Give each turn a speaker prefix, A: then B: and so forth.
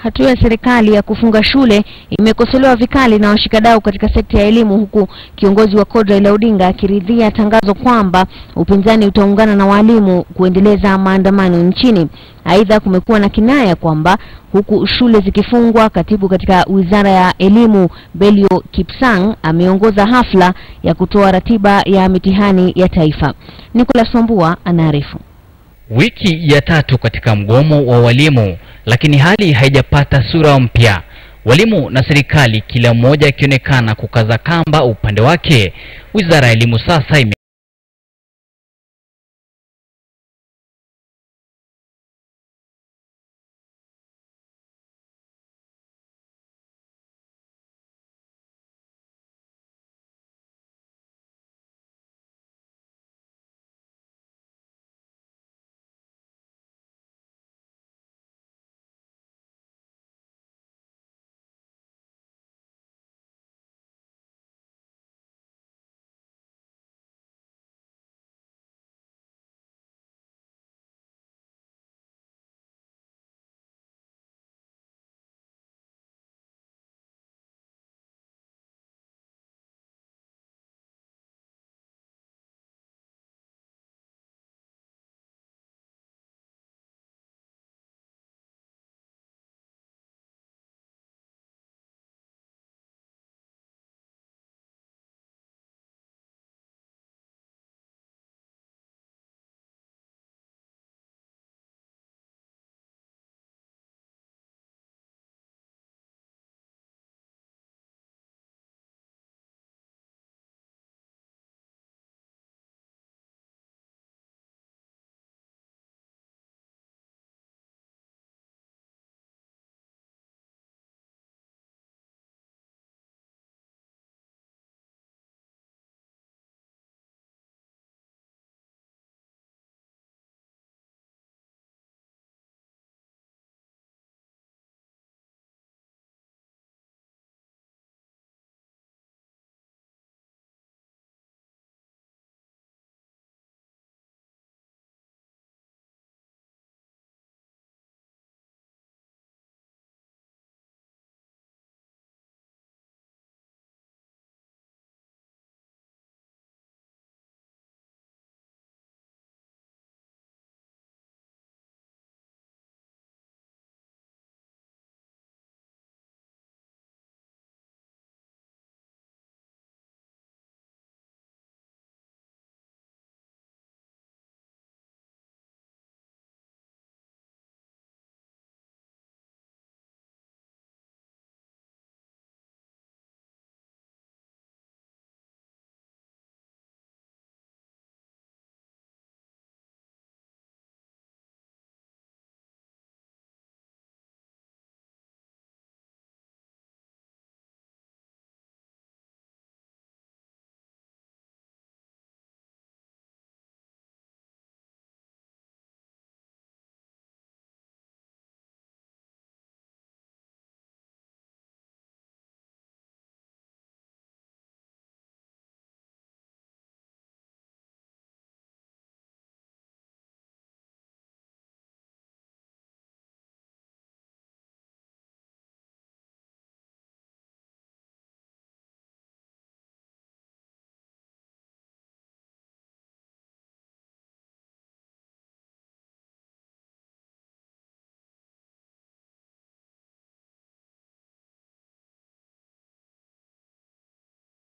A: Hatua ya serikali ya kufunga shule imekosolewa vikali na washikadau katika sekta ya elimu huku kiongozi wa CORD Raila Odinga akiridhia tangazo kwamba upinzani utaungana na walimu kuendeleza maandamano nchini. Aidha, kumekuwa na kinaya kwamba huku shule zikifungwa, katibu katika Wizara ya Elimu Belio Kipsang ameongoza hafla ya kutoa ratiba ya mitihani ya taifa. Nicholas Wambua anaarifu.
B: Wiki ya tatu katika mgomo wa walimu, lakini hali haijapata sura mpya. Walimu na serikali kila mmoja akionekana kukaza kamba upande wake. Wizara ya Elimu sasa ime